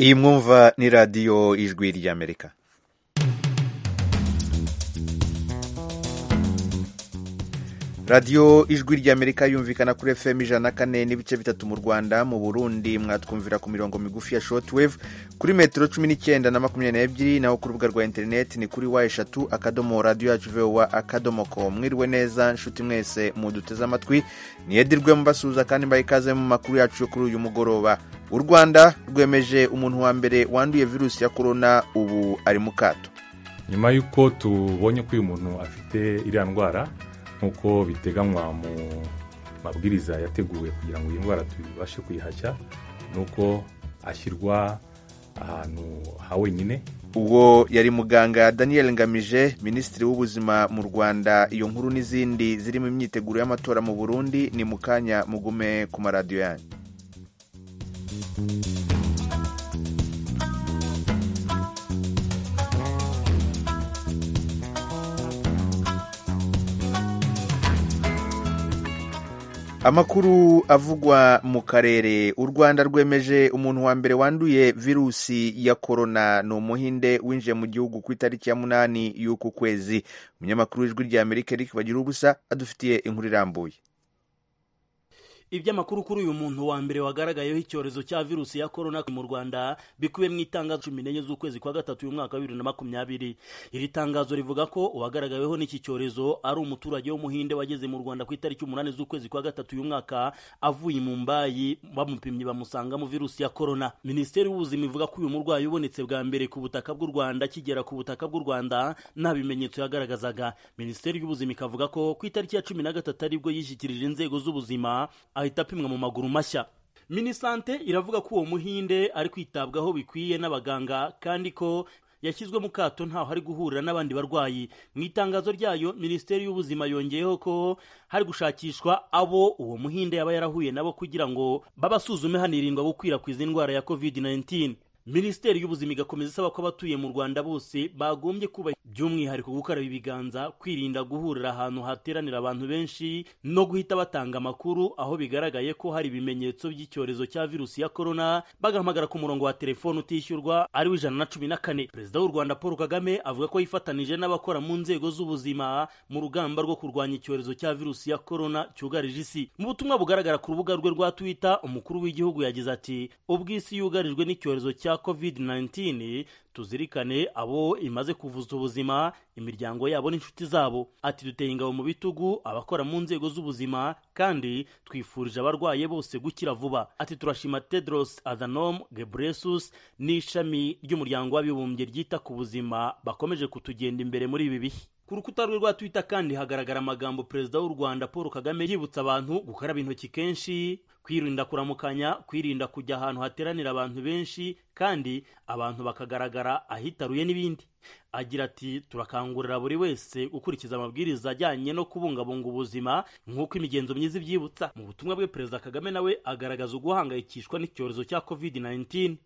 Iyi mwumva ni radiyo ijwi ry'Amerika. radiyo ijwi ry'amerika yumvikana kuri fm ijana na kane n'ibice bitatu mu rwanda mu burundi mwatwumvira ku mirongo migufi ya shortwave kuri metero cumi n'icyenda na makumyabiri n'ebyiri naho ku rubuga rwa interineti ni kuri wa eshatu akadomo radiyo yacu vowa akadomo ko mwiriwe neza nshuti mwese muduteze amatwi niyedirwe mubasuhuza kandi mbaye ikaze mu makuru yacu yo kuri uyu mugoroba u rwanda rwemeje umuntu wa mbere wanduye virusi ya korona ubu ari mu kato nyuma y'uko tubonye ko uyu muntu afite iriya ndwara nk'uko biteganywa mu mabwiriza yateguwe kugira ngo iyi ndwara tubashe kuyihashya ni uko ashyirwa ahantu ha wenyine ubwo yari muganga daniel ngamije minisitiri w'ubuzima mu rwanda iyo nkuru n'izindi ziri mu myiteguro y'amatora mu burundi ni mu kanya mugume ku maradiyo yanyu amakuru avugwa mu karere u rwanda rwemeje umuntu wa mbere wanduye virusi ya korona ni umuhinde winjiye mu gihugu ku itariki ya munani y'uku kwezi umunyamakuru w'ijwi rya amerika eric bagira ubusa adufitiye inkuru irambuye iby'amakuru kuri uyu muntu wa mbere wagaragayeho icyorezo cya virusi ya korona mu rwanda bikubiye mu itangazo cumi n'enye z'ukwezi kwa gatatu uyu mwaka wa bibiri na makumyabiri iri tangazo rivuga ko uwagaragaweho n'iki cyorezo ari umuturage w'umuhinde wageze mu rwanda ku itariki umunani z'ukwezi kwa gatatu uyu mwaka avuye mu mbayi bamupimye bamusangamo virusi ya korona minisiteri y'ubuzima ivuga ko uyu murwayi ubonetse bwa mbere ku butaka bw'u rwanda kigera ku butaka bw'u rwanda nta bimenyetso yagaragazaga minisiteri y'ubuzima ikavuga ko ku itariki ya cumi na gatatu aribwo yishyikirije inzego z'ubuzima ahita apimwa mu maguru mashya minisante iravuga ko uwo muhinde ari kwitabwaho bikwiye n'abaganga kandi ko yashyizwe mu kato ntaho hari guhurira n'abandi barwayi mu itangazo ryayo minisiteri y'ubuzima yongeyeho ko hari gushakishwa abo uwo muhinde yaba yarahuye nabo kugira ngo babasuzume hanirindwa gukwirakwiza indwara ya covid 19 minisiteri y'ubuzima igakomeza isaba ko abatuye mu rwanda bose bagombye kuba by'umwihariko gukaraba ibiganza kwirinda guhurira ahantu hateranira abantu benshi no guhita batanga amakuru aho bigaragaye ko hari ibimenyetso by'icyorezo cya virusi ya korona bagahamagara ku murongo wa telefone utishyurwa ari w'ijana na cumi na kane perezida w'u rwanda paul kagame avuga ko yifatanije n'abakora mu nzego z'ubuzima mu rugamba rwo kurwanya icyorezo cya virusi ya korona cyugarije isi mu butumwa bugaragara ku rubuga rwe rwa twitter umukuru w'igihugu yagize ati ubw'isi yugarijwe n'icyorezo cya covid-19 tuzirikane abo imaze kuvuza ubuzima imiryango yabo n'inshuti zabo ati duteye ingabo mu bitugu abakora mu nzego z'ubuzima kandi twifurije abarwaye bose gukira vuba ati turashima tedros adhanom gebresus n'ishami ry'umuryango w'abibumbye ryita ku buzima bakomeje kutugenda imbere muri ibi bihe ku rukuta rwe rwa twita kandi hagaragara amagambo perezida w'u rwanda paul kagame yibutsa abantu gukaraba intoki kenshi kwirinda kuramukanya kwirinda kujya ahantu hateranira abantu benshi kandi abantu bakagaragara ahitaruye n'ibindi agira ati turakangurira buri wese gukurikiza amabwiriza ajyanye no kubungabunga ubuzima nk'uko imigenzo myiza ibyibutsa mu butumwa bwe perezida kagame nawe agaragaza uguhangayikishwa n'icyorezo cya covid-19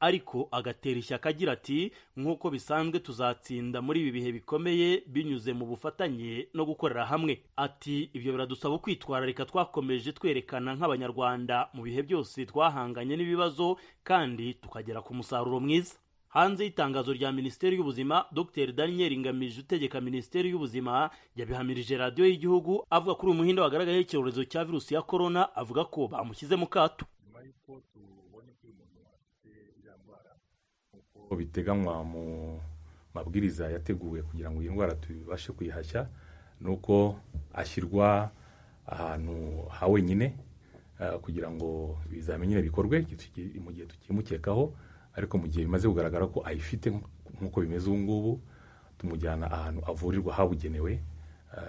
ariko agatera ishyaka agira ati nk'uko bisanzwe tuzatsinda muri ibi bihe bikomeye binyuze mu bufatanye no gukorera hamwe ati ibyo biradusaba ukwitwararika twakomeje twerekana nk'abanyarwanda mu bihe byose twahanganye n'ibibazo kandi tukagera ku musaruro mwiza hanze y'itangazo rya minisiteri y'ubuzima dr daniel ngamije utegeka minisiteri y'ubuzima yabihamirije radiyo y'igihugu avuga kuri uyu muhinda wagaragayeho icyorezo cya virusi ya korona avuga ko bamushyize mu kato biteganywa mu mabwiriza yateguwe kugira ngo iyi ndwara tubashe kuyihashya ni uko ashyirwa ahantu ha wenyine kugira ngo ibizamini bikorwe mu gihe tukimukekaho ariko mu gihe bimaze kugaragara ko ayifite nk'uko bimeze ubu ngubu tumujyana ahantu avurirwa habugenewe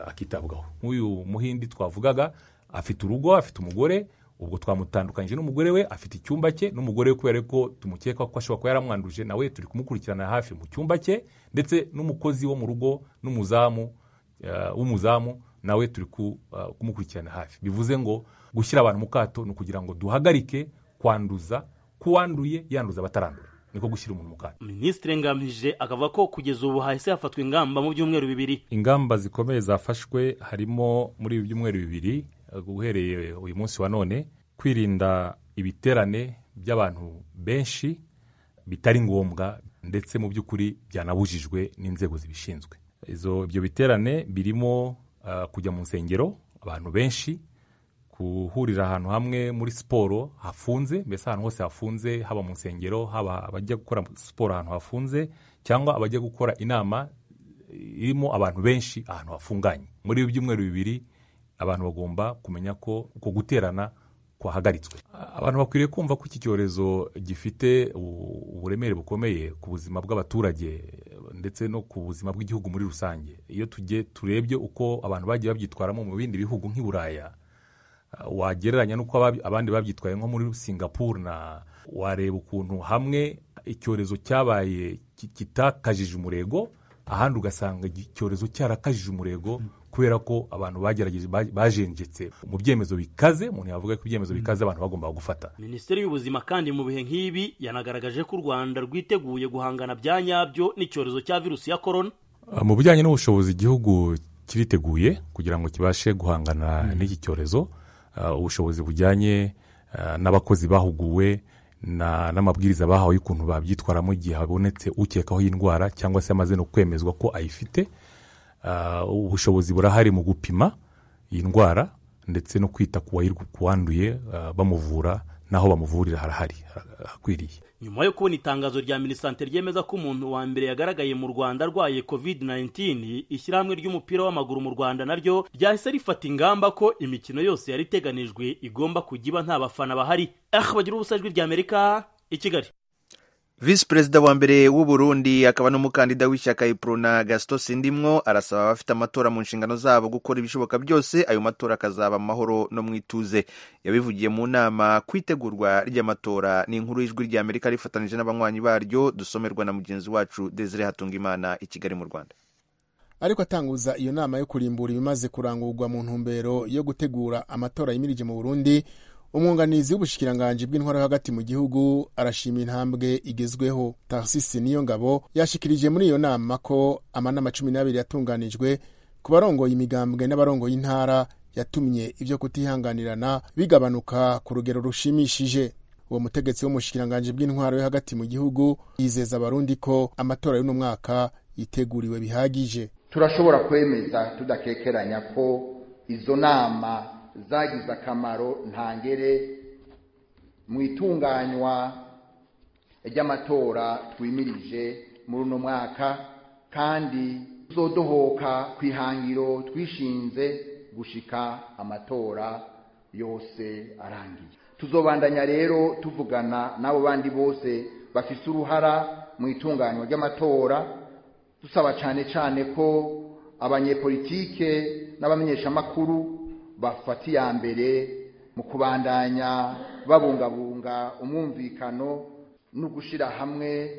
akitabwaho nk'uyu muhindi twavugaga afite urugo afite umugore ubwo twamutandukanyije n'umugore we afite icyumba cye n'umugore we kubera ko tumukeka ko ashobora kuba yaramwanduje nawe turi kumukurikirana hafi mu cyumba cye ndetse n'umukozi wo mu rugo n'umuzamu w'umuzamu nawe turi kumukurikirana hafi bivuze ngo gushyira abantu mu kato ni ukugira ngo duhagarike kwanduza k'uwanduye yanduza abatarandura niko gushyira umuntu mu kato minisitiri ngamije akavuga ko kugeza ubu hahise hafatwa ingamba mu byumweru bibiri ingamba zikomeye zafashwe harimo muri ibi byumweru bibiri uhereye uyu munsi wa none kwirinda ibiterane by'abantu benshi bitari ngombwa ndetse mu by'ukuri byanabujijwe n'inzego zibishinzwe izo ibyo biterane birimo ah, kujya mu nsengero abantu benshi guhurira ahantu hamwe muri siporo hafunze mbese ahantu hose hafunze haba mu nsengero haba abajya gukora siporo ahantu hafunze cyangwa abajya gukora inama irimo abantu benshi ahantu hafunganye muri ibi byumweru bibiri abantu bagomba kumenya ko uko guterana kwahagaritswe abantu bakwiriye kumva ko iki cyorezo gifite u- uburemere bukomeye ku buzima bw'abaturage ndetse no ku buzima bw'igihugu muri rusange iyo tugiye turebye uko abantu bagiye babyitwaramo mu bindi bihugu nk'i buraya wagereranya n'uko ababi- abandi babyitwaye nko muri singapuru na wareba ukuntu hamwe icyorezo cyabaye ki- kitakajije umurego ahandi ugasanga igi- icyorezo cyarakajije umurego kubera ko abantu bagerageje ba- bajenjetse mu byemezo bikaze umuntu yavuga ko ibyemezo bikaze abantu bagomba gufata minisiteri y'ubuzima kandi mu bihe nk'ibi yanagaragaje ko u rwanda rwiteguye guhangana bya nyabyo n'icyorezo cya virusi ya korona mu bijyanye n'ubushobozi igihugu kiriteguye kugira ngo kibashe guhangana n'iki cyorezo Uh, ubushobozi bujyanye uh, n'abakozi bahuguwe na- n'amabwiriza bahawe y'ukuntu babyitwaramo igihe habonetse ukekaho iyi ndwara cyangwa se amaze no kwemezwa ko ayifite Uh, ubushobozi burahari mu gupima iyi ndwara ndetse no kwita ku wayiru- ku wanduye uh, bamuvura n'aho bamuvurira harahari ha- hakwiriye nyuma yo kubona itangazo rya minisante ryemeza ko umuntu wa mbere yagaragaye mu rwanda arwaye covid 19 ishyirahamwe ry'umupira w'amaguru mu rwanda naryo ryahise rifata ingamba ko imikino yose yari iteganijwe igomba kujya iba nta bafana bahari ah bagira ubusa ijwi rya amerika i kigali visi perezida wa mbere w'u Burundi akaba n'umukandida w'ishyaka iprona gasito sindimwo arasaba abafite amatora mu nshingano zabo gukora ibishoboka byose ayo matora akazaba amahoro no mu ituze yabivugiye mu nama ku itegurwa ry'amatora ni inkuru y'ijwi ry'amerika rifatanije n'abanywanyi baryo dusomerwa na mugenzi wacu desire hatungimana i kigali mu rwanda ariko atanguza iyo nama yo kurimbura ibimaze kurangurwa mu ntumbero yo gutegura amatora yimirije mu burundi umwunganizi w'ubushikiranganji bw'intwara yo hagati mu gihugu arashima intambwe igezweho tarsisi niyo ngabo yashikirije muri iyo nama ko amanama cumi n'abiri yatunganijwe ku barongoye imigambwe n'abarongoye intara yatumye ibyo kutihanganirana bigabanuka ku rugero rushimishije uwo mutegetsi w'umushikiranganji bw'intwaro yo hagati mu gihugu yizeza abarundi ko amatora y'uno mwaka yiteguriwe bihagije turashobora kwemeza tudakekeranya ko izo nama zagize akamaro ntangere mu itunganywa ry'amatora twimirije muri uno mwaka kandi tuzodohoka ku ihangiro twishinze gushika amatora yose arangiye tuzobandanya rero tuvugana n'abo bandi bose bafise uruhara mu itunganywa ry'amatora dusaba cyane cyane ko abanyepolitike n'abamenyeshamakuru bafata iya mbere mu kubandanya babungabunga umwumvikano no gushyira hamwe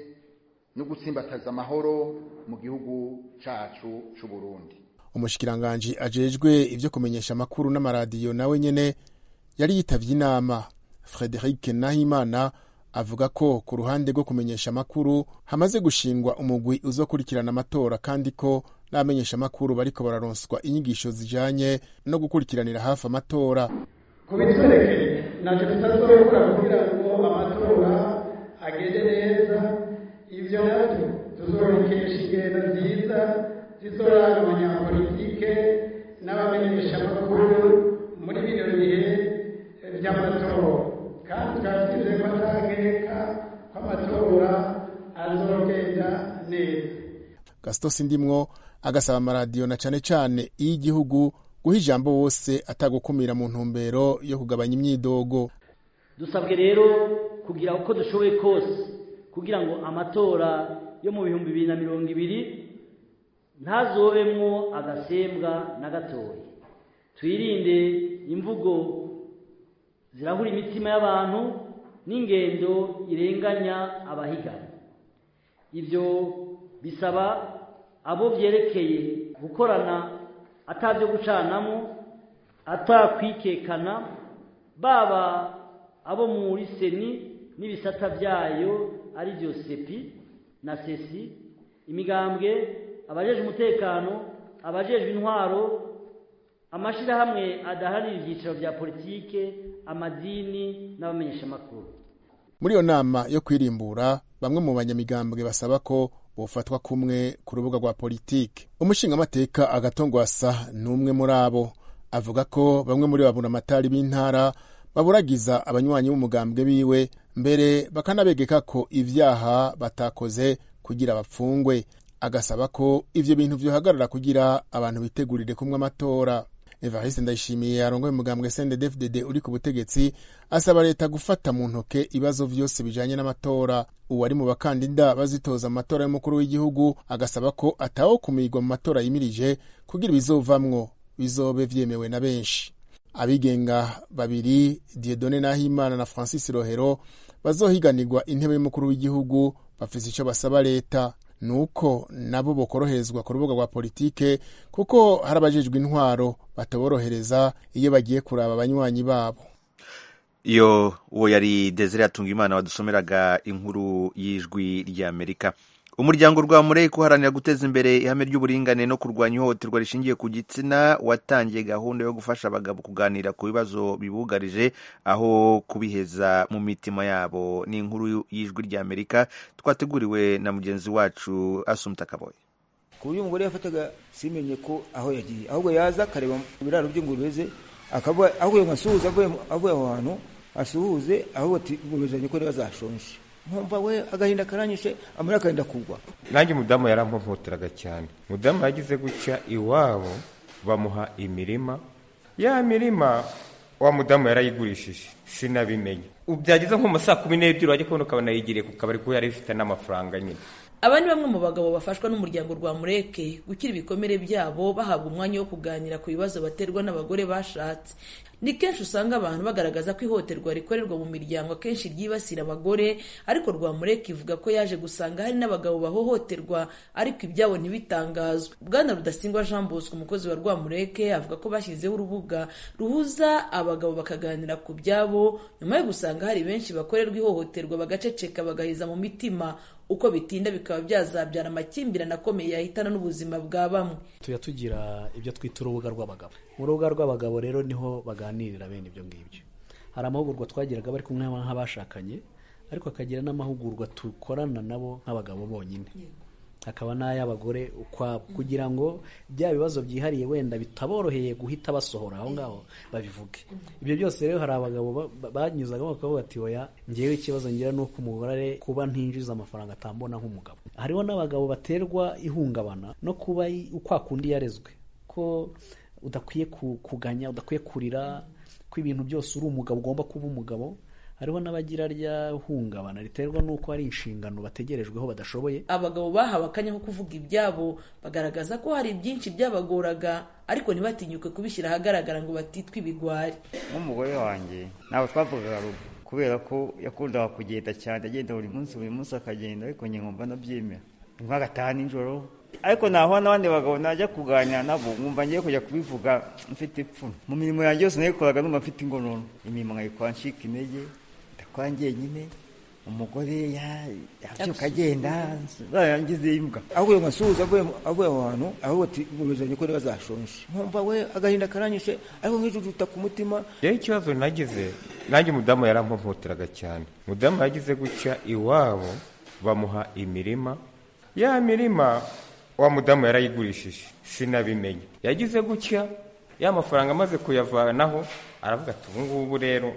no gutsimbataza amahoro mu gihugu cyacu cy'u Burundi umushikiranganji ajejwe ibyo kumenyesha amakuru n'amaradiyo nawe nyene yari yitavye inama frederic nahimana avuga ko ku ruhande rwo kumenyesha amakuru hamaze gushingwa umugwi uzokurikirana amatora kandi ko n'abamenyesha amakuru bariko bararonswa inyigisho zijanye no gukurikiranira hafi amatora kubitwereke ntacyo tutazobora gukora kugira ngo amatora agende neza ibyo nabyo tuzorokesha ingendo nziza zizoranga abanyapolitike n'abamenyeshamakuru muri bino bihe by'amatora kandi tukaba twizeye ko atageka ko amatora azogenda neza gasito sindimwo agasaba amaradiyo na cane cane iy'igihugu guha ijambo wose atagukumira mu ntumbero yo kugabanya imyidogo dusabwe rero kugira uko dushoboye kose kugira ngo amatora yo mu bihumbi bibiri na mirongo ibiri ntazobemwo agasembwa na gatoya twirinde imvugo zirahura imitima y'abantu n'ingendo irenganya abahiganwa ibyo bisaba abo byerekeye gukorana atabyo gucanamo atakwikekana baba abo muri seni n'ibisata byayo ari byo sepi na sesi imigambwe abajejwe umutekano abajejwe intwaro amashyirahamwe adaharanira ibyiciro bya politike amadini n'abamenyeshamakuru muri iyo nama yo kwirimbura bamwe mu banyamigambwe basaba ko bufatwa kumwe ku rubuga rwa politiki umushingamateka agatongwasa ni umwe muri abo avuga ko bamwe muri babunamatari b'intara baburagiza abanywanyi b'umugambwe biwe mbere bakanabegeka ko ibyaha batakoze kugira bapfungwe agasaba ko ibyo bintu byohagarara kugira abantu bitegurire kumwe amatora evariste ndayishimiye arongoye umugambwe cndfdd uri ku butegetsi asaba leta gufata mu ntoke ibibazo byose bijanye n'amatora uwari mu bakandida bazitoza mu matora y'umukuru w'igihugu agasaba ko atawokumirwa mu matora yimirije kugira ibizovamwo bizobe vyemewe na benshi abigenga babiri diedone nahimana na francis rohero bazohiganirwa intebe y'umukuru w'igihugu bafise ico basaba leta nuko nabo bokoroherezwa ku rubuga rwa politike kuko hari abajejwe intwaro bataborohereza iyo bagiye kuraba abanywanyi babo iyo uwo yari desire atunga imana wadusomeraga inkuru y'ijwi ry'amerika umuryango rwa mureke uharanira guteza imbere ihame ry'uburingane no kurwanya ihohoterwa rishingiye ku gitsina watangiye gahunda yo gufasha abagabo kuganira ku bibazo bibugarije aho kubiheza mu mitima yabo ni inkuru y'ijwi ry'amerika twateguriwe na mugenzi wacu asumta kaboye ku buryo umugore yafataga simenye ko aho yagiye ahubwo yaza akareba mu biraro by'ingurube ze akavuga avuye mu asuhuze avuye aho hantu asuhuze ahubwo ati ingurube ko niba zashonje nkumva we agahinda karanyishe amara akagenda kugwa nanjye umudamu yarampoteraga cyane umudamu yagize guca iwabo bamuha imirima ya mirima wa mudamu yarayigurishije sinabimenye byageze nko mu saa kumi n'ebyiri wajya kubona ukabona yigiriye ku kabari kuko yari ifite n'amafaranga nyine aba ni bamwe mu bagabo bafashwa n'umuryango rwa mureke gukira ibikomere byabo bahabwa umwanya wo kuganira ku bibazo baterwa n'abagore bashatse ni kenshi usanga abantu bagaragaza ko ihohoterwa rikorerwa mu miryango akenshi ryibasira abagore ariko rwa mureke ivuga ko yaje gusanga hari n'abagabo bahohoterwa ariko ibyabo ntibitangazwe bwana rudasingwa jean bosco umukozi wa rwa mureke avuga ko bashyizeho urubuga ruhuza abagabo bakaganira ku byabo nyuma yo gusanga hari benshi bakorerwa ihohoterwa bagaceceka bagahiza mu mitima uko bitinda bikaba byazabyara amakimbirane akomeye yahitana n'ubuzima bwa bamwe tujya tugira ibyo twita urubuga rw'abagabo mu rubuga rw'abagabo rero niho baganirira bene ibyo ngibyo hari amahugurwa twagiraga bari kumwe nk'abashakanye ariko hakagira n'amahugurwa dukorana nabo nk'abagabo bonyine hakaba n'ay'abagore ukwabo kugira ngo bya bibazo byihariye wenda bitaboroheye guhita basohora aho ngaho babivuge ibyo byose rero hari abagabo banyuzagamo bakavuga ati oya ngewe ikibazo ngira ni uko umugore kuba ntinjiza amafaranga atambona nk'umugabo hariho n'abagabo baterwa ihungabana no kuba ukwa kundi yarezwe ko udakwiye kuganya udakwiye kurira ko ibintu byose uri umugabo ugomba kuba umugabo hariho n'abagira rya hungabana riterwa n'uko hari inshingano bategerejweho badashoboye abagabo bahawe akanya ko kuvuga ibyabo bagaragaza ko hari byinshi byabagoraga ariko ntibatinyuke kubishyira ahagaragara ngo batitwe ibigwari nk'umugore wanjye ntabwo twavugaga rugo kubera ko yakundaga kugenda cyane agenda buri munsi buri munsi akagenda ariko nkumva nabyemera nk'agataha nijoro ariko nahura n'abandi bagabo najya kuganira nabo nkumva ngiye kujya kubivuga mfite ipfuno mu mirimo yanjye yose nayikoraga numva mfite ingonono imirimo nkayikora ncika intege twangiye nyine umugore yabyuka agenda yarangize imbwa avuye mu masuhuza avuye aho hantu ahubwo ati ngumizanye ko bazashonje nkumva we agahinda karanyishe ariko nk'ijujuta ku mutima rero ikibazo nagize nanjye umudamu yarampomoteraga cyane umudamu yagize guca iwabo bamuha imirima ya mirima wa mudamu yarayigurishije sinabimenye yagize gutya ya mafaranga amaze kuyavanaho aravuga ati ubu ngubu rero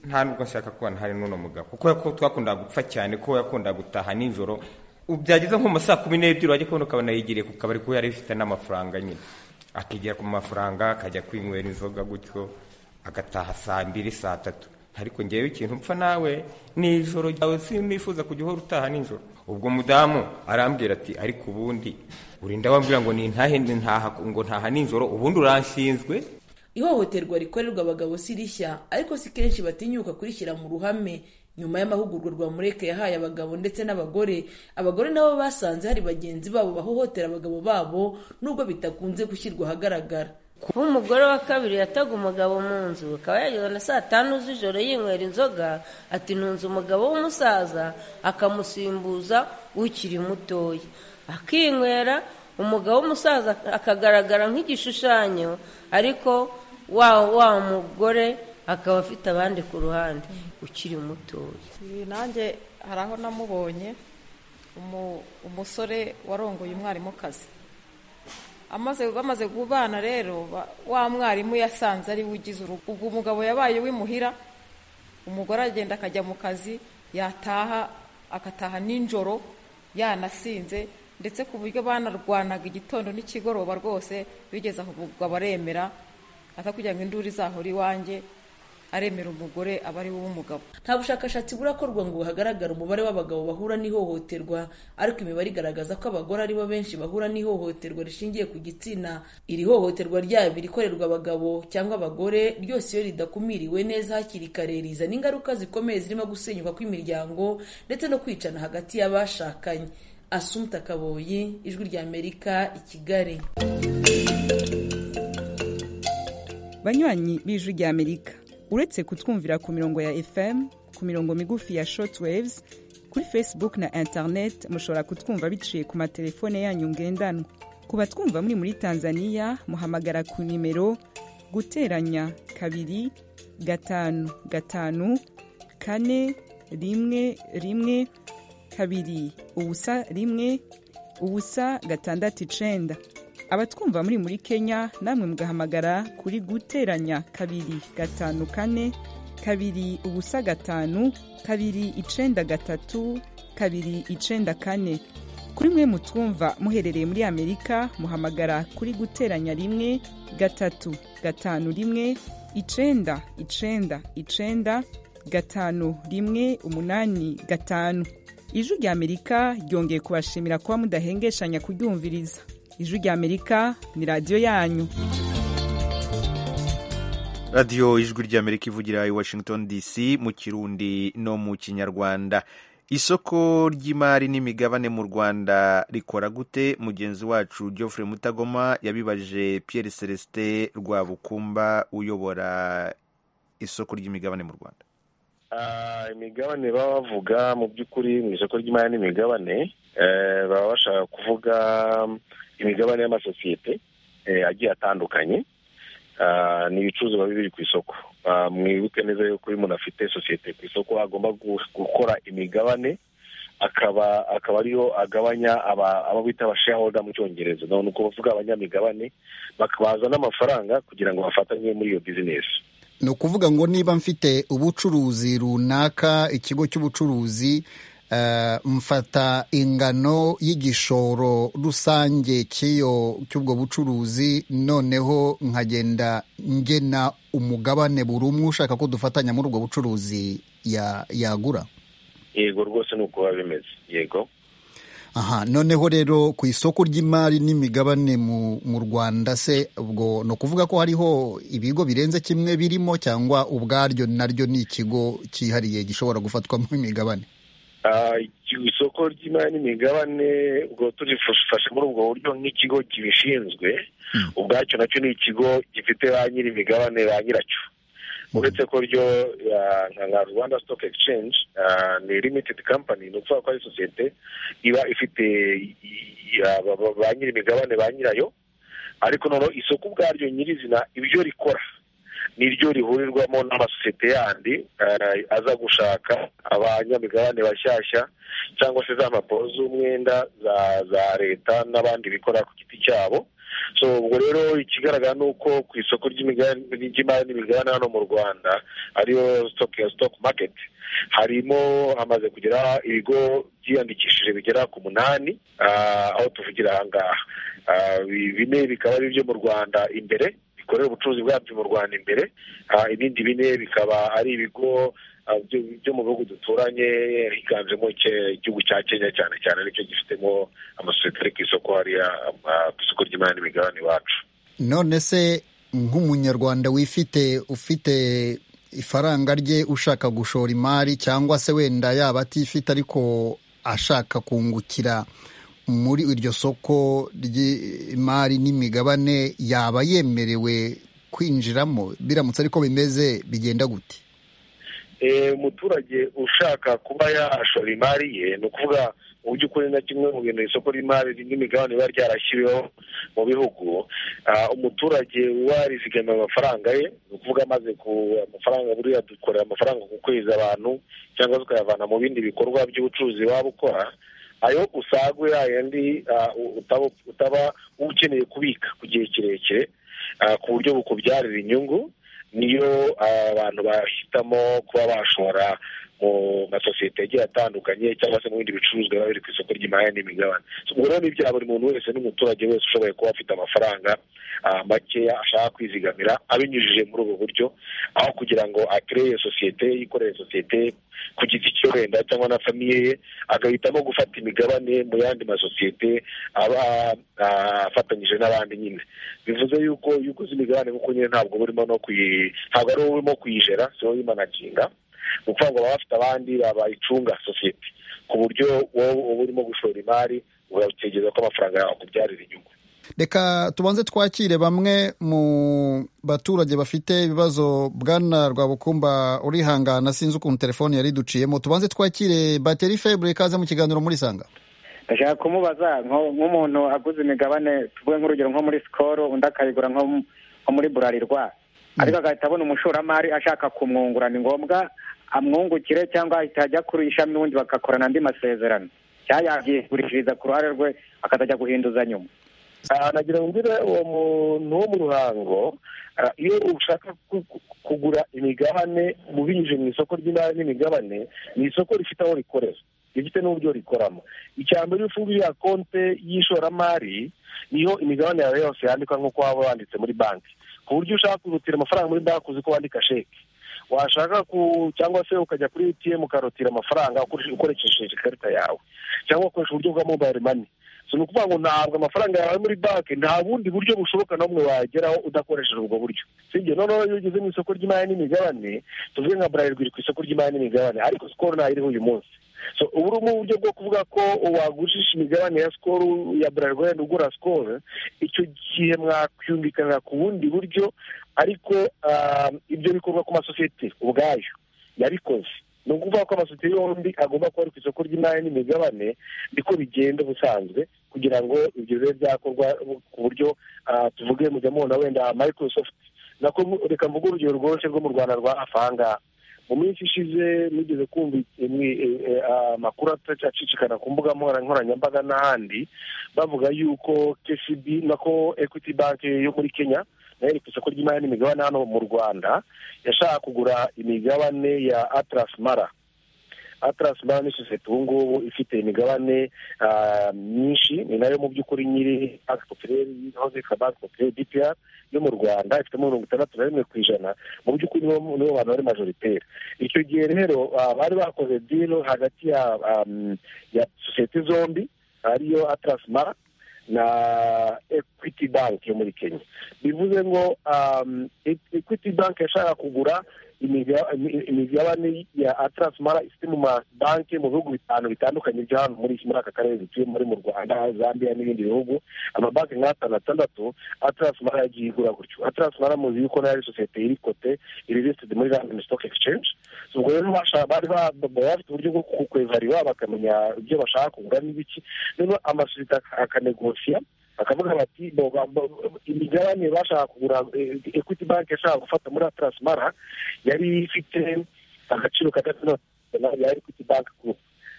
nta nubwo nshaka kubana hari n'uno mugabo kuko twakundaga gupfa cyane ko yakundaga gutaha nijoro byageze nko mu saa kumi n'ebyiri wajya kubona ukabona yigiriye ku kabari kuko yari ifite n'amafaranga nyine akigera ku mafaranga akajya kwinywera inzoga gutyo agataha saa mbiri saa tatu ariko ngewe ikintu mpfa nawe nijoro ryawe sinifuza kujya uhora utaha nijoro ubwo mudamu arambwira ati ariko ubundi urinda wambwira ngo nintahe ntaha ngo ntaha nijoro ubundi uranshinzwe ihohoterwa rikorerwa abagabo si rishya ariko si kenshi batinyuka kurishyira mu ruhame nyuma y'amahugurwa rwa mureke yahaye abagabo ndetse n'abagore abagore nabo basanze hari bagenzi babo bahohotera abagabo babo nubwo bitakunze gushyirwa ahagaragara kuba umugore wa kabiri yataga umugabo mu nzu akaba yageze na saa tanu z'ijoro yinywera inzoga ati ntunze umugabo w'umusaza akamusimbuza ukiri mutoya akinywera umugabo w'umusaza akagaragara nk'igishushanyo ariko wa wa mugore akaba afite abandi ku ruhande ukiri mutoya nanjye hari aho namubonye umu- umusore warongoye umwarimukazi amaze bamaze kubana rero ba- wa mwarimu yasanze ari we ugize urugo ubwo umugabo yabaye w'imuhira umugore agenda akajya mu kazi yataha agataha nijoro yanasinze ndetse ku buryo banarwanaga igitondo n'ikigoroba rwose bigeze aho umugabo aremera aza kugira ngo induru izahore iwanjye aremera umugore aba ari we w'umugabo nta bushakashatsi burakorwa ngo hagaragare umubare w'abagabo bahura n'ihohoterwa ariko imibare igaragaza ko abagore ari bo benshi bahura n'ihohoterwa rishingiye ku gitsina iri hohoterwa ryaba irikorerwa abagabo cyangwa abagore ryose iyo ridakumiriwe neza hakiri kare rizana ingaruka zikomeye zirimo gusenyuka kw'imiryango ndetse no kwicana hagati y'abashakanye asumta kaboyi ijwi ry'amerika i kigali banywanyi b'ijwi ry'amerika uretse kutwumvira ku mirongo ya fm ku mirongo migufi ya shortwaves kuri facebook na internet mushobora kutwumva biciye ku matelefone yanyu ngendanwa ku batwumva muri muri tanzania muhamagara ku nimero guteranya kabiri gatanu gatanu kane rimwe rimwe kabiri ubusa rimwe ubusa gatandatu icenda abatwumva muri muri kenya namwe mugahamagara kuri guteranya kabiri gatanu kane kabiri ubusa gatanu kabiri icenda gatatu kabiri icenda kane kuri mwe mutwumva muherereye muri amerika muhamagara kuri guteranya rimwe gatatu gatanu rimwe icenda icenda icenda gatanu rimwe umunani gatanu ijwi rya amerika ryongeye kubashimira kuba mudahengeshanya kuryumviriza ijwi rya amerika ni radiyo yanyu radiyo ijwi ry'amerika ivugira i washington dc mu kirundi no mu kinyarwanda isoko ry'imari n'imigabane mu rwanda rikora gute mugenzi wacu geoffrey mutagoma yabibaje pierre celestin rwabukumba uyobora isoko ry'imigabane mu rwanda Ah, imigabane baba bavuga mu by'ukuri mu isoko ry'imari n'imigabane eh, baba bashaka kuvuga imigabane y'amasosiyete eh, agiye atandukanye Ah, ni ibicuruzwa biba biri ku isoko Ah, mwibuke neza yuko iyo umuntu afite sosiyete ku isoko agomba gu- gukora imigabane akaba akaba ariyo agabanya aba- abo bita abashareholder mu cyongereza no ni ukuvuga abanyamigabane bakabazana amafaranga kugira ngo bafatanye muri iyo bizinesi ni ukuvuga ngo niba mfite ubucuruzi runaka ikigo cy'ubucuruzi eh, mfata ingano y'igishoro rusange cy'iyo cy'ubwo bucuruzi noneho nkagenda ngena umugabane buri umwe ushaka ko dufatanya muri ubwo bucuruzi ya- yagura yego rwose ni uko biba bimeze yego aha noneho rero ku isoko ry'imari n'imigabane mu mu rwanda se ubwo ni ukuvuga ko hariho ibigo birenze kimwe birimo cyangwa ubwaryo naryo ni ikigo cyihariye gishobora gufatwamo imigabane Ah, iki- isoko ry'imari n'imigabane ubwo turifashe muri ubwo buryo nk'ikigo kibishinzwe ubwacyo nacyo ni ikigo gifite ba nyir'imigabane ba nyiracyo uretse ko ryo ah, nka nka rwanda stock exchange ah, ni limited company ni ukuvuga ko ari sosiyete iba ifite i- i- ah, ba- ba- ba nyir'imigabane ba nyirayo ariko noneho isoko ubwaryo nyirizina ibyo rikora niryo rihurirwamo n'amasosiyete yandi eh, aza gushaka abanyamigabane bashyashya cyangwa se za mpapuro z'umwenda za za leta n'abandi bikora ku giti cyabo so ubwo rero ikigaragara ni uko ku isoko ry'imigabane ry'imari n'imigabane hano mu rwanda ariyo stock ya stock market harimo hamaze kugera ibigo byiyandikishije bigera ku munani ah, aho tuvugira aha ngaha Ah, bi- bine bikaba ari ibyo mu rwanda imbere bikorera ubucuruzi bwabyo mu rwanda imbere Ah, ibindi bine bikaba ari ibigo ah, byo- byo mu bihugu duturanye higanjemo Ke- igihugu cya kenya cyane cyane nicyo gifitemo amasosiyete ari ku isoko hariya ah, ku isoko ry'imari n'imigabane iwacu none se nk'umunyarwanda wifite ufite ifaranga rye ushaka gushora imari cyangwa se wenda yaba atifite ariko ashaka kungukira muri iryo soko ry'imari n'imigabane yaba yemerewe kwinjiramo biramutse ariko bimeze bigenda gute umuturage ushaka kuba yashora imari ye ni ukuvuga mu by'ukuri na kimwe mu bintu isoko ry'imari n'imigabane biba ryarashyiriweho mu bihugu ah, umuturage warizigamiye amafaranga ye ni ukuvuga amaze ku amafaranga buriya dukorera amafaranga ku kwezi abantu cyangwa se ukayavana mu bindi bikorwa by'ubucuruzi waba ukora ayo usagwe yayandi ah, utaba utaba ukeneye kubika ku gihe kirekire ah, ku buryo bukubyarira inyungu niyo abantu bahitamo kuba bashora mu masosiyete agiye atandukanye cyangwa se mu bindi bicuruzwa biba biri ku isoko ry'imari n'imigabane ubwo rero ni ibya buri muntu wese n'umuturage wese ushoboye kuba afite amafaranga ah, makeya ashaka kwizigamira abinyujije muri ubu buryo aho kugira ngo akereye sosiyete yikorere sosiyete ku giti cyo wenda cyangwa na famiye ye agahitamo gufata imigabane mu yandi masosiyete aba ah, afatanyije n'abandi nyine bivuze yuko iyo uguze imigabane kuko nyine ntabwo uba urimo no kuyi ntabwo ari wowe urimo kuyijera si wowe uyimanaginga ni ukuvuga ngo baba bafite abandi bayicunga sosiyete ku buryo wowe uba urimo gushora imari ugategereza ko amafaranga yawe akubyarira inyungu reka tubanze twakire bamwe mu baturage bafite ibibazo bwana rwabukumba urihangana sinzi ukuntu telefone yari iduciyemo tubanze twakire bateri febure ikaze mu kiganiro muri sanga ndashaka kumubaza nko- nk'umuntu aguze imigabane tuvuge nk'urugero nko muri sikoro undi akayigura nko mu- nko muri burarirwa ariko agahita abona umushoramari ashaka kumwungura ni ngombwa amwungukire cyangwa ahita ajya kuri ishami n'ubundi bagakorana andi masezerano cyangwa yabyigurishiriza ku ruhare rwe akazajya guhinduza nyuma Ah, nagira ngo mbwire uwo muntu wo mu ruhango ah, iyo ushaka ku- ku- kugura imigabane ubinyujije mu isoko ry'imari n'imigabane ni isoko rifite aho rikorera rifite n'uburyo rikoramo icya mbere iyo ufunguye ya konte y'ishoramari niyo imigabane yawe yose yandikwa nk'uko waba wanditse muri banki ku buryo ushaka kurutira amafaranga muri banki uzi ko wandika sheke washaka ku cyangwa se ukajya kuri etiyemu ukarotira amafaranga ukoreshe- ukoresheje ikarita yawe cyangwa ukoresha uburyo bwa mobayiro mani so ni ukuvuga ngo ntabwo amafaranga yawe muri banki nta bundi buryo bushoboka n'umwe wageraho udakoresheje ubwo buryo sibyo noneho iyo ugeze mu isoko ry'imari n'imigabane tuvuge nka buralirwa iri ku isoko ry'imari n'imigabane ariko sikoro iriho uyu munsi so ubu ni uburyo bwo kuvuga ko wagurisha imigabane ya sikoro ya buralirwa wenda ugura sikoro icyo gihe mwakwiyumvikanira ku bundi buryo ariko ah, ibyo bikorwa ku masosiyete ubwayo yabikoze ni ukuvuga ko amasosiyete yombi agomba kuba ari ku isoko ry'imari n'imigabane niko bigenda ubusanzwe kugira ngo ibyo bibe byakorwa ku buryo ah, tuvuge mujya mubona wenda microsoft nako mu- reka mvuge urugero rworoshye rwo mu rwanda rwa hafi aha ngaha mu minsi ishize mugeze kumva imwe- eh, eh, amakuru acicikana ku mbuga nkoranya- nkoranyambaga n'ahandi bavuga yuko kcb nako equity bank yo muri kenya nayo iri ku isoko ry'imari n'imigabane hano mu rwanda yashaka kugura imigabane ya atlas mara atlas mara ni sosiyete ubu ngubu ifite imigabane ah, myinshi ni nayo mu by'ukuri nyiri banki popireri yahoze yitwa banki popireri bpr yo mu rwanda ifitemo mirongo itandatu na rimwe ku ijana mu by'ukuri nibo nibo bantu bari majoritaire icyo gihe rero ah, bari bakoze dilo hagati ya um, ya sosiyete zombi ariyo atlas mara na equity bank yo muri kenya bivuze ngo um, E- equity bank yashaka kugura imiga- imi- imigabane ya atlas mara ifite mu mabanki mu bihugu bitanu bitandukanye byo hano muri muri aka karere dutuye muri mu rwanda zambia n'ibindi bihugu amabanki nk'atanu atandatu atlas mara yagiye igura gutyo atlas mara muzi yuko nayo ari sosiyete iri kote iri listed muri london stock exchange So, ubwo rero basha- bari ba- baba bafite uburyo bwo kukwevariwa bakamenya ibyo bashaka kugura n'ibiki noneho amasosiyete ak- akanegosiya bakavuga bati bo- ba- bo- imigabane bashaka kugura eh, equity bank yashaka gufata muri atlas mara yari ifite agaciro kadatandatu ya equity bank group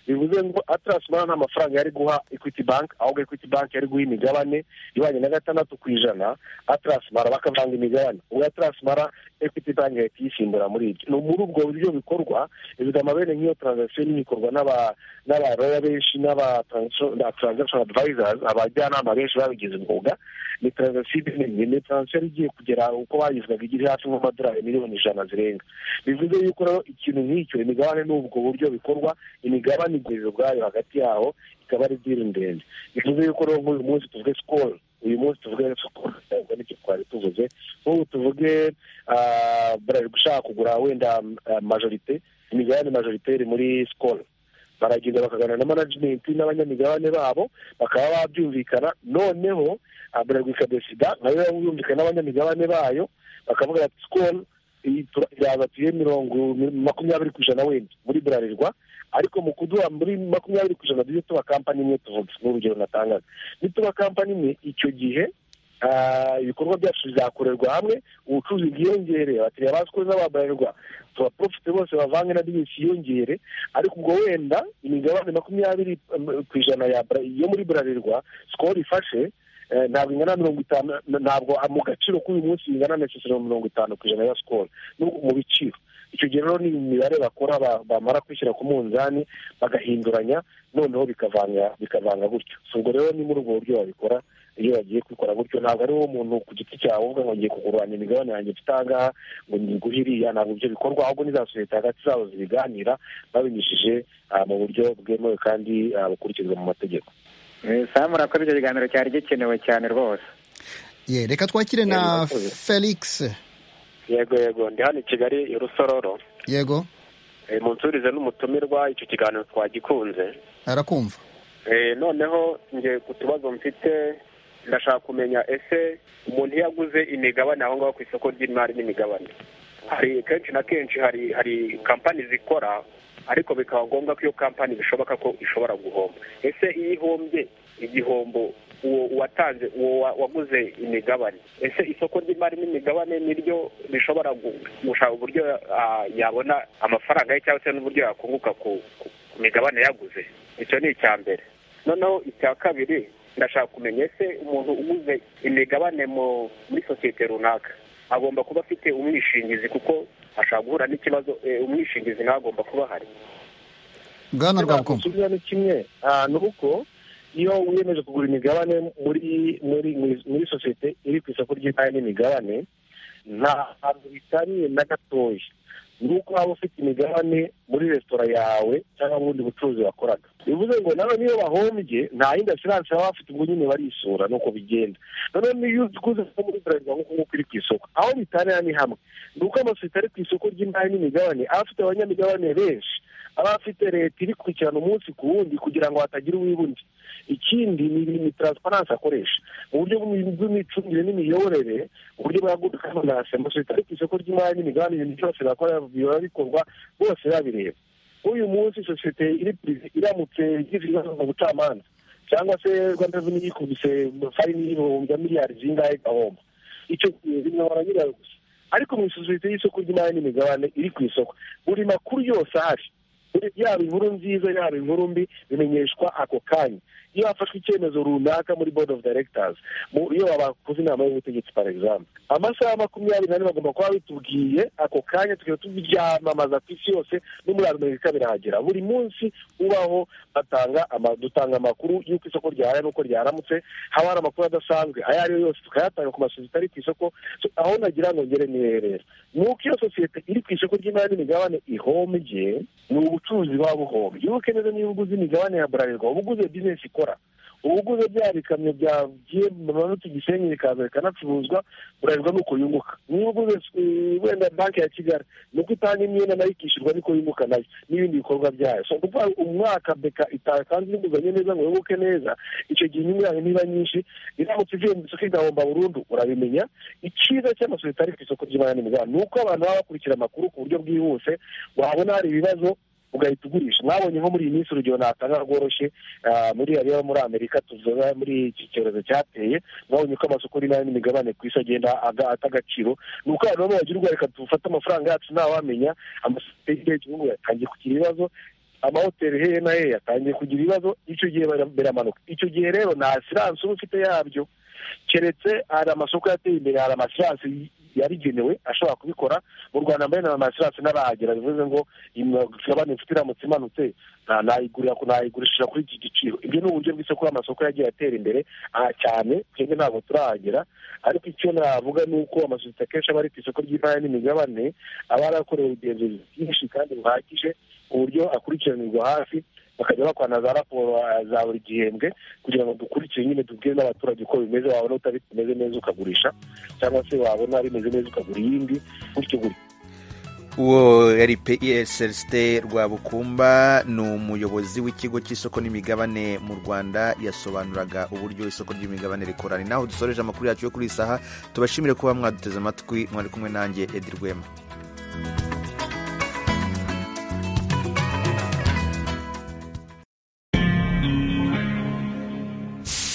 bivuze ngo atlas mara nta mafaranga yari guha equity bank ahubwo equity bank yari guha imigabane ibanye na gatandatu ku ijana atlas mara bakavanga imigabane ubwo atlas mara equity bank yahita iyisimbura muri ibyo ni muri ubwo buryo bikorwa izigama bene nk'iyo transaction nini ikorwa n'aba n'abaroya benshi n'aba transo- na transaction advisors abajyanama benshi babigize umwuga ni transaction nini ni transaction igiye kugera uko bayivugaga igira hafi nk'amadolari miliyoni ijana zirenga bivuze yuko rero ikintu nk'icyo imigabane ni ubwo buryo bikorwa imigabane igurira ubwayo hagati yaho ikaba ari diri ndende bivuze yuko rero nk'uyu munsi tuvuge sikoro uyu munsi tuvuge sikoro nicyo twari tuvuze nk'ubu tuvuge ah, Bralirwa ushaka kugura wenda ah, majorite imigabane majoritaire muri sikoro baragenda bakaganira na management n'abanyamigabane babo bakaba babyumvikana noneho ah, Bralirwa ikadesida nayo yumvikana n'abanyamigabane bayo bakavuga ati sikoro iyi tura- iraza tuye mirongo makumyabiri ku ijana wenda muri burarirwa ariko mu kuduha muri makumyabiri ku ijana tujye tuba kampani imwe tuvuga ni urugero natangaga nituba kampani imwe icyo gihe ah, ibikorwa byacu bizakorerwa hamwe ubucuruzi bwiyongere abakiriya bakoze ba burarirwa tubaprofite bose bavange na bizinesi yiyongere ariko ubwo wenda imigabane makumyabiri eh, ku ijana ya Bra- yo muri burarirwa sikoro ifashe Eh, ntabwo ingana na mirongo itanu na- ntabwo ah, mu gaciro k'uyu munsi ingana na sesero mirongo itanu ku ijana ya sikoro mu biciro icyo gihe rero ni imibare bakora ba- bamara kwishyira ku munzani bagahinduranya noneho bikavanga bikavanga gutyo So, ubwo rero ni muri ubwo buryo babikora iyo bagiye kubikora gutyo ntabwo ari wowe umuntu ku giti cyawe uvuga ngo ngiye kuguranya imigabane yanjye mfite aha ngaha ngo niguhe iriya ntabwo ibyo bikorwa ahubwo ni za sosiyete hagati zabo zibiganira babinyujije ah, mu buryo bwemewe kandi ah, bukurikizwa mu mategeko samu urakoze icyo kiganiro cyari gikenewe cyane rwose ye reka twakire na felix yego yego ndi hano i kigali i rusororo yego Eh, munsurize n'umutumirwa icyo kiganiro twagikunze arakumva Eh, noneho ngiye ku tubazo mfite ndashaka kumenya ese umuntu iyo aguze imigabane aho ngaho ku isoko ry'imari n'imigabane hari kenshi na kenshi hari hari kampani zikora ariko bikaba ngombwa ko iyo kampani bishoboka ko ishobora guhomba ese iyo ihombye igihombo uwo uwatanze uwo wa- waguze imigabane ese isoko ry'imari n'imigabane niryo rishobora gu- gushaka uburyo ah, yabona amafaranga ye cyangwa se n'uburyo yakunguka ku ku- ku migabane yaguze icyo ni icya mbere noneho icya kabiri ndashaka kumenya ese umuntu uguze imigabane mu- muri sosiyete runaka agomba kuba afite umwishingizi kuko ashobora guhura n'ikibazo eh, umwishingizi nawe agomba kuba ahari bwana rwabukumva ikibazo ni kimwe Ah, ni uko iyo wiyemeje kugura imigabane muri muri muri- muri sosiyete iri ku isoko ry'imari n'imigabane nta hantu bitaniye na gatoya ni uko waba ufite imigabane muri resitora yawe cyangwa mu bundi bucuruzi wakoraga bivuze ngo nawe niyo bahombye nta yindi asiranse baba bafite ubwo nyine barisura nuko bigenda noneho niyo uguze nko muri bralirwa nk'uko nguko iri ku isoko aho bitanira ni hamwe ni uko amasosiyete ari ku isoko ry'imari n'imigabane aba afite abanyamigabane benshi aba afite leta ibikurikirana umunsi ku wundi kugira ngo hatagira uwibundi ikindi ni ni taransiparansi akoresha mu buryo bw'imi- bw'imicungire n'imiyoborere uburyo bwaguka amanasi amasosiyete ari ku isoko ry'imari n'imigabane ibintu byose bakora biba bikorwa bose babireba uyu munsi sosiyete iri purive iramutse igize ibibazo mu bucamanza cyangwa se rwanda reveni yikubise fayini y'ibihumbi ya miliyari zingahe igahomba icyo gihe bimwobora nyirayo gusa ariko mu isosiyete y'isoko ry'imari n'imigabane iri ku isoko buri makuru yose ahari Buri- yaba inkuru nziza yaba inkuru mbi bimenyeshwa ako kanya iyo hafashwe icyemezo runaka muri board of directors mu- iyo bakoze inama y'ubutegetsi par exemple amasaha makumyabiri n'ane bagomba kuba bitubwiye ako kanya tukaba tubyamamaza ku isi yose no muri amerika birahagera buri munsi ubaho batanga ama- dutanga amakuru y'uko isoko ryahaye n'uko ryaramutse haba hari amakuru adasanzwe ayo ari yo yose tukayatanga ku masosiyete ari ku isoko So, aho nagira ngo ngere niherera ni uko iyo sosiyete iri ku isoko ry'imari n'imigabane ihombye ni ubucuruzi buba buhombye iyo ukeneye niba uguze imigabane ya burarirwa uba uguze bizinesi ikora uba uguze bya bikamyo byagiye mu manutu gisenyi bikaza bikanacuruzwa burarirwa ni uko yunguka niba uguze eh, wenda banki ya kigali ni uko itanga imyenda nayo ikishyurwa niko yunguka nayo n'ibindi bikorwa byayo so ni ukuvuga ngo umwaka beka itatanze inguzanyo neza ngo yunguke neza icyo gihe inyungu yayo niba nyinshi iramutse ivuye mu isoko igahomba burundu urabimenya icyiza cy'amasosiyete ari ku isoko ry'imari n'imigabane ni uko abantu baba bakurikira amakuru ku buryo bwihuse wabona hari ibibazo ugahita ugurisha mwabonye nko muri iyi minsi urugero natanga rworoshye ah, muri hariya muri amerika tuzoba muri iki cyorezo cyateye mwabonye ko amasoko y'imari n'imigabane ku isi agenda aga- ata agaciro ni uko abantu bamwe bagira ubwo reka dufate amafaranga yacu ntawamenya amasosiyete y'igihugu gihugu yatangiye kugira ibibazo amahoteli hehe na hehe yatangiye kugira ibibazo icyo gihe bara- biramanuka icyo gihe rero nta siranse uba ufite yabyo keretse hari amasoko yateye imbere hari amasiranse yabigenewe ashobora kubikora mu rwanda mbere na amasiranse n'abahagera bivuze ngo imigabane mfite iramutse imanutse nta- nayigurira ku- nayigurishije kuri iki giciro ibyo ni uburyo bw'isoko amasoko yagiye atera imbere aha cyane twebwe ntabwo turahagera ariko icyo navuga ni uko amasosiyete akenshi aba ari ku isoko ry'imari n'imigabane aba yarakorewe ubugenzuzi bwinshi kandi buhagije ku buryo akurikiranirwa hafi bakajya bakwana za raporo ah, za buri gihembwe kugira ngo dukurikire nyine tubwire n'abaturage uko bimeze wabona utari bimeze neza ukagurisha cyangwa se wabona bimeze neza ukagura iyindi gutyo gutyo uwo yari ps celestin rwabukumba ni umuyobozi w'ikigo cy'isoko n'imigabane mu rwanda yasobanuraga uburyo isoko ry'imigabane rikora ni naho dusoreje amakuru yacu yo kuri iyi saha tubashimire kuba mwaduteze amatwi mwari kumwe nanjye edi rwema